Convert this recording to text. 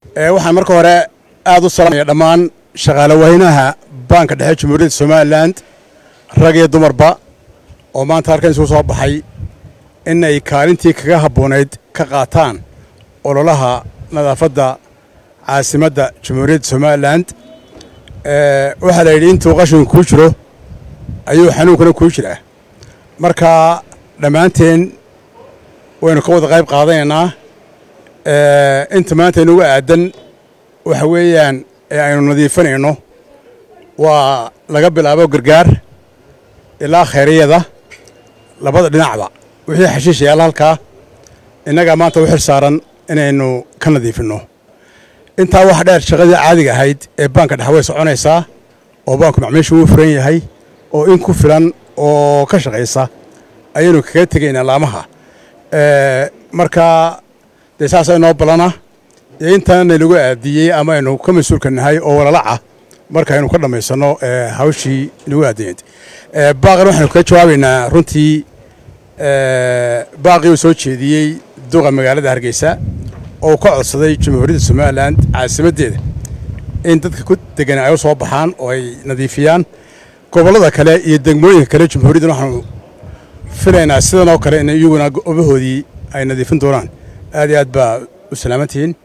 waxaan marka hore aad u salaamaya dhammaan shaqaale weynaha baanka dhexe jamhuuriyadda somalilan rag iyo dumarba oo maanta halkan isugu soo baxay in ay kaalintii kaga habboonayd ka qaataan ololaha nadaafadda caasimadda jamhuuriyadda somalilan waxaa la yidhi intuu qashinku kuu jiro ayuu xanuunkuna kuu jiraa marka dhammaanteen waynu ka wada qayb qaadanaynaa inta maanta inugu aadan waxa weeyaan ee aynu nadiifinayno waa laga bilaabo gargaar ilaa khayriyada labada dhinacba wixii xashiish yaalla halkaa innagaa maanta u xil saaran inaynu ka nadiifinno intaa waxa dheer shaqadii caadiga ahayd ee baanka dhexe way soconaysaa oo baanku macmiishu wuu furan yahay oo in ku filan oo ka shaqaysa ayaynu kaga tegaynaa laamaha marka dee saasa inoo ballana iyo intaana lagu aadiyey ama aynu ka mas-uulka nahay oo walalaca markaaynu ka dhammaysanno hawshii nagu aadiyeed baaqan waxaynu kaga jawaabaynaa runtii baaqii uu soo jeediyey duqa magaalada hargeysa oo ka codsaday jamhuuriyadda somalilan caasimaddeeda in dadka ku degan ay u soo baxaan oo ay nadiifiyaan gobollada kale iyo degmooyinka kale jamhuuriyaddan waxaanu filaynaa sidan oo kale in iyaguna gobahoodii ay nadiifin doonaan aad iyo aad baa u salaamantihiin